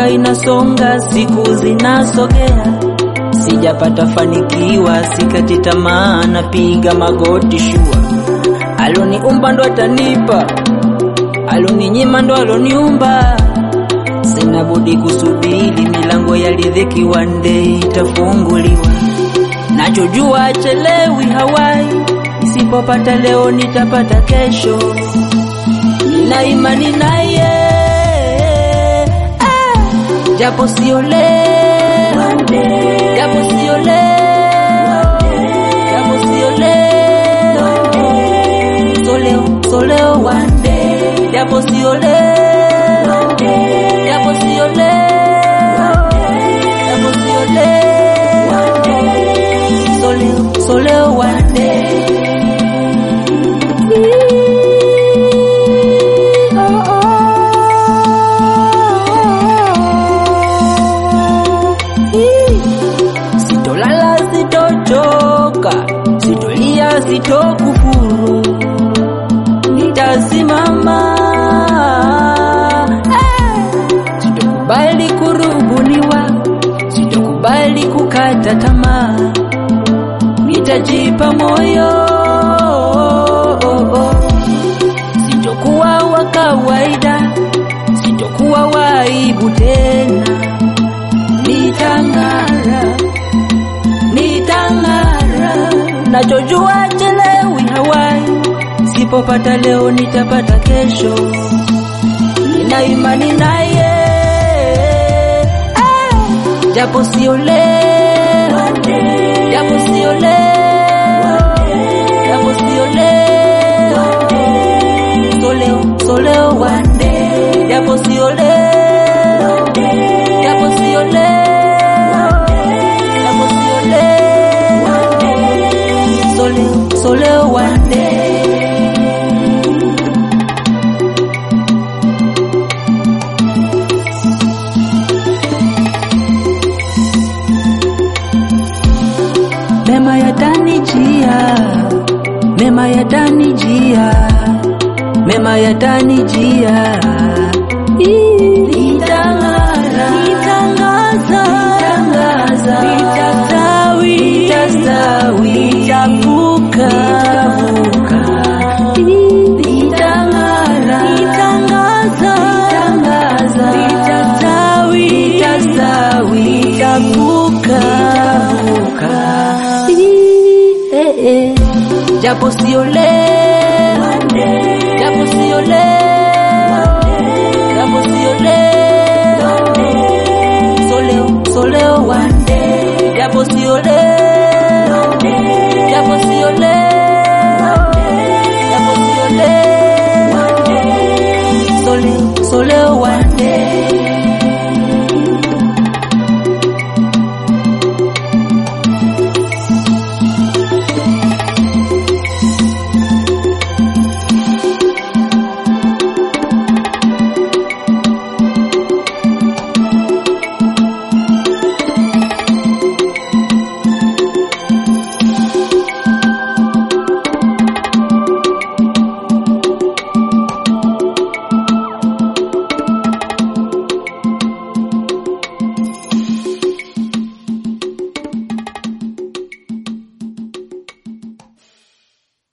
miaka inasonga, siku zinasogea, sijapata fanikiwa, sikati tamaa, napiga magoti shua. Aloniumba ndo atanipa, aloninyima ndo aloniumba. Sina budi kusubiri, milango ya riziki one day itafunguliwa. Nachojua achelewi hawai, nisipopata leo nitapata kesho. Nina imani naye, ah, japo sio leo, japo sio leo, japo sio leo, so leo, so leo one day, japo sio leo, japo sio leo, japo sio leo, so leo, so leo one day. Sitolala, sitochoka, sitolia, sitokufuru, nitasimama. Eh, Sitokubali kurubuniwa, sitokubali kukata tamaa, nitajipa moyo. Sitokuwa wa kawaida, sitokuwa wa aibu tena, nitang'ara nitang'ara. Nachojua chelewi hawai, sipopata leo nitapata kesho. Nina imani naye, ah, japo sio leo, japo sio leo, japo sio leo, so leo, so leo one day, japo sio leo, japo sio leo, japo sio leo, so leo, so leo one day. Mema yatanijia, mema yatanijia, mema yatanijia. Nitang'ara, nitangaza, nitangaza, nitastawi, nitastawi, nitavuka, nitavuka. Nitang'ara, nitangaza, nitangaza, nitastawi, nitastawi, nitavuka, nitavuka. Eh, eh. Japo sio leo, japo sio leo,